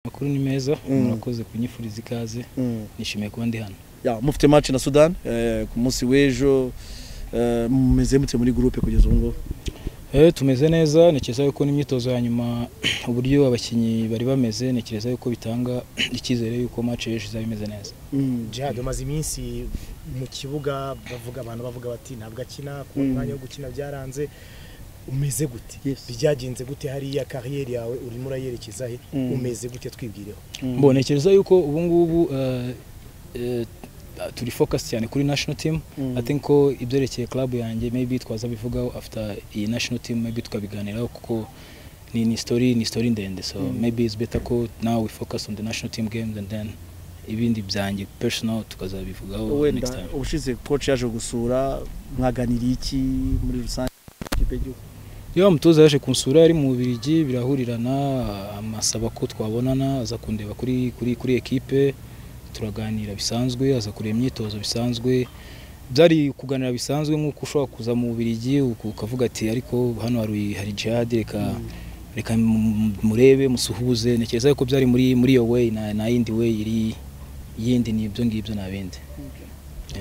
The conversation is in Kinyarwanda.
amakuru ni meza Mm. murakoze kunyifuriza ikaze Mm. nishimiye kuba ndi hano Ya, mufite match na Sudan eh, ku munsi w'ejo eh, mumeze mute muri groupe kugeza ubu ngubu Eh, tumeze neza ntekereza yuko n'imyitozo ya nyuma uburyo abakinnyi bari bameze ntekereza yuko bitanga icyizere yuko match y'ejo izaba imeze neza Mm. Jihad umaze iminsi mu kibuga bavuga abantu bavuga bati ntabwo akina ku Mm. mwanya wo gukina byaranze umeze gute Yes. byagenze gute hariya kariyeri yawe urimo urayerekeza he Mm. umeze gute twibwireho Mm. mbo ntekereza yuko ubu ngubu eh, eh, turi focus cyane kuri national team Mm. I think ko ibyerekeye club yanjye maybe twazabivugaho after iyi national team maybe tukabiganiraho kuko ni ni story ni story ndende so Mm. maybe it's better ko now we focus on the national team games and then ibindi byanjye personal tukazabivugaho next wenda time ubushize coach yaje gusura mwaganiriye iki muri rusange ikipe y'igihugu iyo umutoza yaje kunsura yari mu Bubiligi birahurirana amasaba ko twabonana aza kundeba kuri kuri kuri ekipe turaganira bisanzwe aza kureba imyitozo bisanzwe byari kuganira bisanzwe nk'uko ushobora kuza mu Bubiligi uku- ukavuga ati ariko hano hari hari jihad reka reka mu- murebe musuhuze ntekereza ko byari muri muri iyo way na, na yindi way iri yindi ni ibyo ngibyo nta bindi